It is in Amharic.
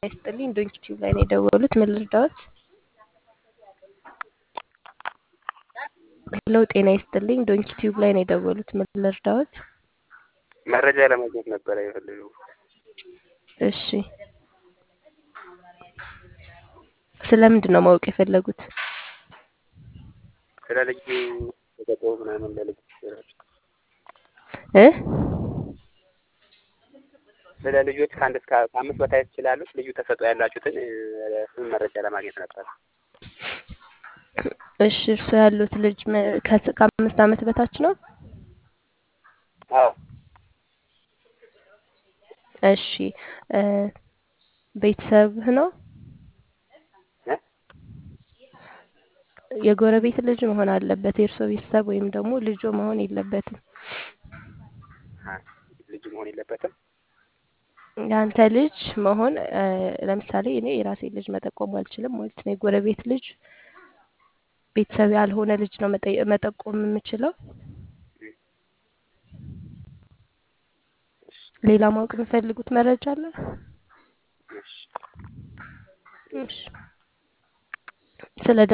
ይስጥልኝ ዶንኪ ቲዩብ ላይ ነው የደወሉት። ምን ልርዳዎት? ሄሎ ጤና ይስጥልኝ ዶንኪ ቲዩብ ላይ ነው የደወሉት። ምን ልርዳዎት? መረጃ ለማግኘት ነበረ የፈለገው። እሺ ስለምንድን ነው ማወቅ የፈለጉት? ስለ ልዩ ተሰጥኦ ምናምን ለልጅ እ ስለ ልጆች ከአንድ እስከ ከአምስት በታች ስላሉት ልዩ ተሰጥኦ ያላችሁትን እሱን መረጃ ለማግኘት ነበር። እሺ እርሱ ያሉት ልጅ መ- ከስ- ከአምስት ዓመት በታች ነው? አዎ እሺ እ ቤተሰብህ ነው? እ? የጎረቤት ልጅ መሆን አለበት። የእርሶ ቤተሰብ ወይም ደግሞ ልጆ መሆን የለበትም። አ፣ ልጅ መሆን የለበትም። የአንተ ልጅ መሆን እ፣ ለምሳሌ እኔ የራሴ ልጅ መጠቆም አልችልም ማለት ነው። የጎረቤት ልጅ ቤተሰብ ያልሆነ ልጅ ነው መጠ- መጠቆም የምችለው። ሌላ ማወቅ የሚፈልጉት መረጃ አለ? እሺ እሺ ስለ